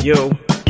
Yo,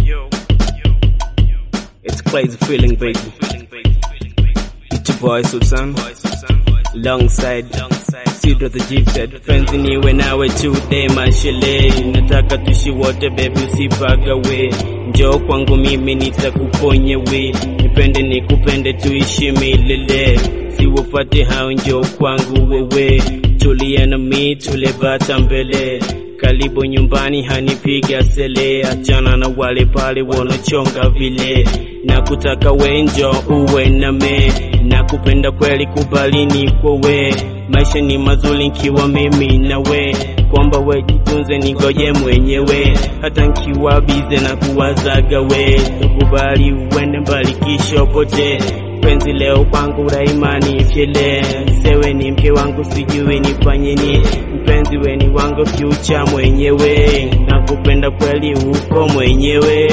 it's crazy feeling, baby. It's your boy Susan, alongside Sidra the Gifted. Penzi niwe nawe today mashele, nataka tuishi wote baby, usipagawe. Njoo kwangu mimi nitakuponya we, nipende nikupende tuishi milele, siwafate hao, njoo kwangu wewe, tulia na mi tule bata mbele karibu nyumbani hanipiga sele, achana na wale pale wanachonga vile, na kutaka wenjo uwe name, na kupenda kweli kubalini kwowe, maisha ni mazuri nkiwa mimi nawe, kwamba we jitunze nigoje mwenyewe, hata nkiwa bize na kuwazaga we, tukubali uende mbali kisha pote penzi leo kwangu raimani fyele sewe ni mke wangu sijui nifanye ni mpenzi weni wangu fyucha mwenyewe nakupenda kweli uko mwenyewe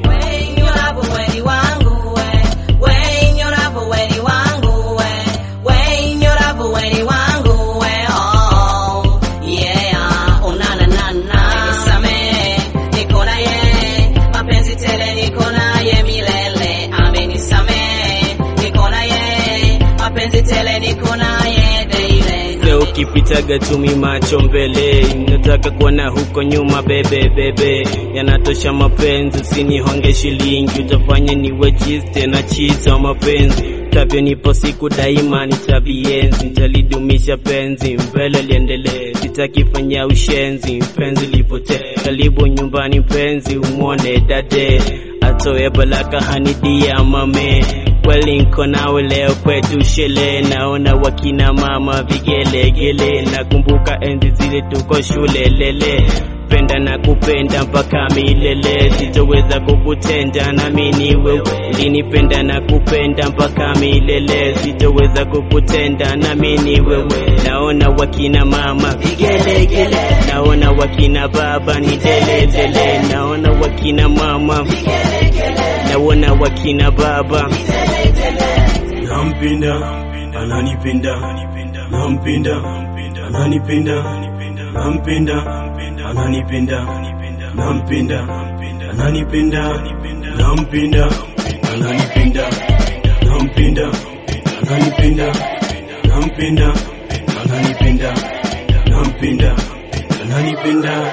Leo ukipitaga tumi macho mbele, nataka kuona huko nyuma bebe bebe, yanatosha mapenzi, usinihonge shilingi, utafanya niwe cheese tena cheese wa mapenzi tavyo nipo siku daima nitabienzi, nitalidumisha penzi mbele liendelee, sitakifanya ushenzi, penzi lipotee, karibu nyumbani penzi umwone dade, atoe balaka hanidia mame kweli nko nawe leo kwetu shele, naona wakina mama vigelegele, nakumbuka enzi zile tuko shule lele penda na kupenda mpaka milele, sitoweza kukutenda nami ni wewe. Ulinipenda na kupenda mpaka milele, sitoweza kukutenda nami ni wewe. Naona wakina mama vigelegele, naona wakina baba ni delelele, naona wakina mama naona wakina baba nampenda ananipenda nampenda ananipenda nampenda ananipenda nampenda ananipenda nampenda ananipenda nampenda ananipenda nampenda ananipenda nampenda ananipenda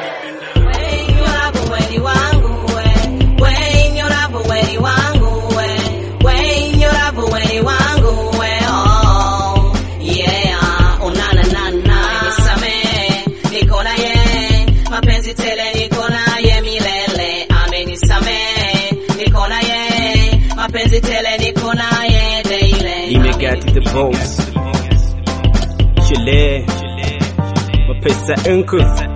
mapenzi tele niko naye milele amenisamehe niko naye mapenzi tele niko naye daily Imegati the boss Shile Mapesa Uncle